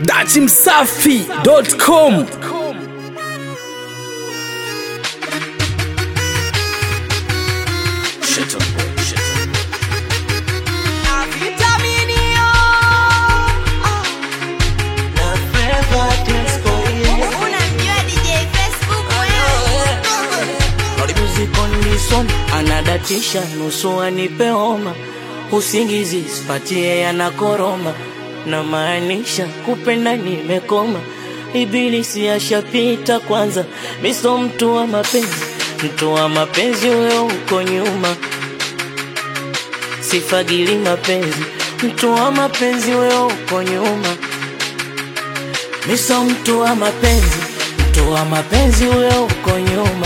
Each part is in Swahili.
dachimsafi.com Unamjua DJ Facebook wewe? Condition anadatisha nusu anipe homa, usingizi sipatie yanakoroma, na maanisha kupenda nimekoma, ibilisi ashapita kwanza, miso mtu wa mapenzi, mtu wa mapenzi huyo uko nyuma, sifagili mapenzi, mtu wa mapenzi huyo uko nyuma, miso mtu wa mapenzi, mtu wa mapenzi huyo uko nyuma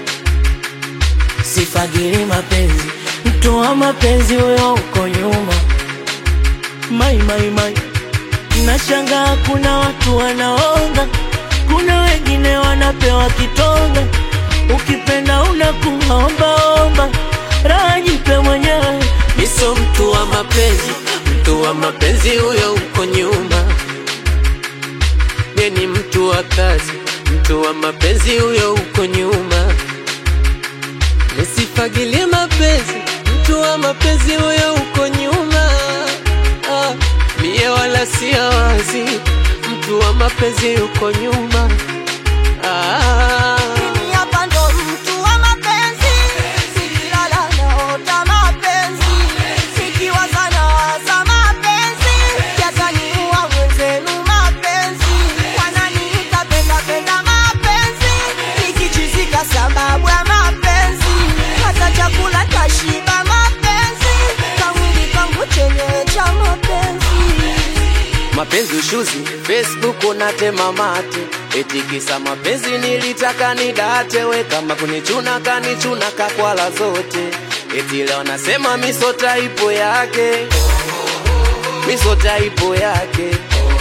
sifagili mapenzi, mtu wa mapenzi huyo uko nyuma. Mai mai mai, nashangaa kuna watu wanaonga, kuna wengine wanapewa kitonga. Ukipenda unakuwa omba omba, raha jipe mwenyewe. Miso mtu wa mapenzi, mtu wa mapenzi huyo uko nyuma. Ye ni mtu wa kazi, mtu wa mapenzi huyo uko nyuma. Nisifagilie mapenzi, mtu wa mapenzi huyo uko nyuma. Ah, mie wala si wazi, mtu wa mapenzi uko nyuma. Ah, Mimi hapa ndo mtu wa mapenzi, sikilala naota mapenzi, sikiwaza nawaza mapenzi, yataniua mwenzenu mapenzi, wananiita penda penda mapenzi, nikichizika sababu ya mapenzi, hata chakula tashiba mapenzi, kamwili kangu chenyewe cha mapenzi. mapenzi ushuzi, Facebook unatema mate, eti kisa mapenzi nilitaka nidate, we kama kunichuna kanichuna kakwala zote, eti leo nasema miso taipo yake, miso taipo yake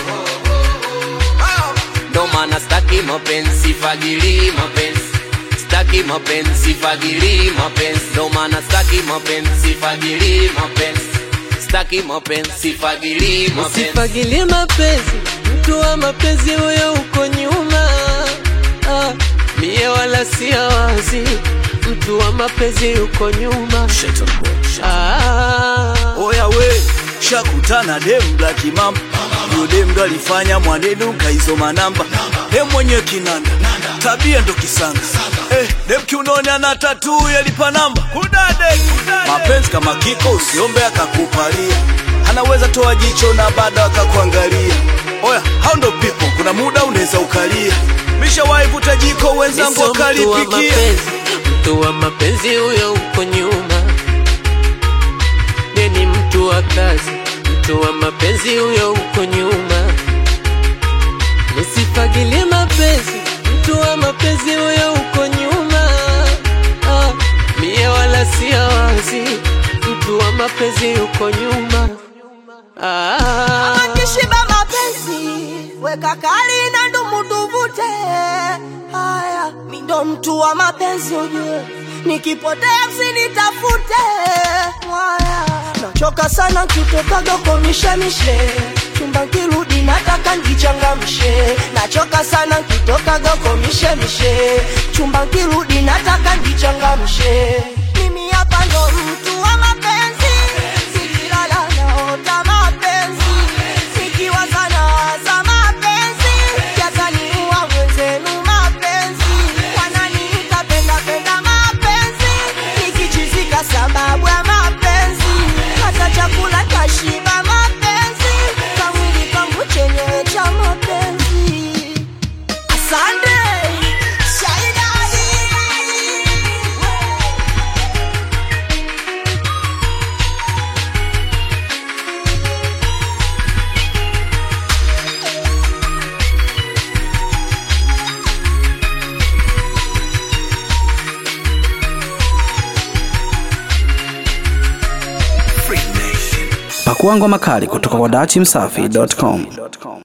ndo maana staki mapenzi fagili mapenzi staki mapenzi fagili mapenzi ndo maana staki mapenzi fagili mapenzi staki mapenzi fagili mapenzi usifagilie mapenzi mtu wa mapenzi huyo uko nyuma ah, mie wala si wazi mtu wa mapenzi uko nyuma ah, Oya we, shakutana dem black mamba Yo dem ndo alifanya mwanenu kaizoma namba Dem mwenye kinanda, tabia ndo kisanga Eh, dem kiunoni ana tatu yalipa namba Kudade, mapenzi kama kiko usiombe akakupalia Anaweza toa jicho na baada akakuangalia Oya, hao ndo people, kuna muda unaweza ukalia Mishawahi vuta jiko wenzangu Miso mtu wa wakalipikia mapenzi, mtu wa mapenzi huyo uko nyuma. Ye ni mtu wa kazi, mtu wa mapenzi huyo uko nyuma. Nisifagilie mapenzi, mtu wa mapenzi huyo uko nyuma. Ah, mie wala si wazi, mtu wa mapenzi uko nyuma. Ah, Akishiba mapenzi weka kali na ndumu tuvute. Haya, mi ndo mtu wa mapenzi ujue, nikipotea msinitafute. Haya, nachoka sana kitokaga kwa mishemishe chumba kirudi nataka njichangamshe. Nachoka sana kitokaga kwa mishemishe chumba kirudi nataka njichangamshe. Mimi hapa ndo mtu wa mapenzi, sikilala naota mapenzi, sikiwaza nawaza mapenzi, yataniua mwenzenu mapenzi, wananiita penda penda mapenzi, nikichizika sababu ya mapenzi, hata chakula tashiba mapenzi, kamwili kangu chenyewe cha mapenzi. Asante Shaidani. Pakua ngoma kali kutoka kwa dachimsafi.com.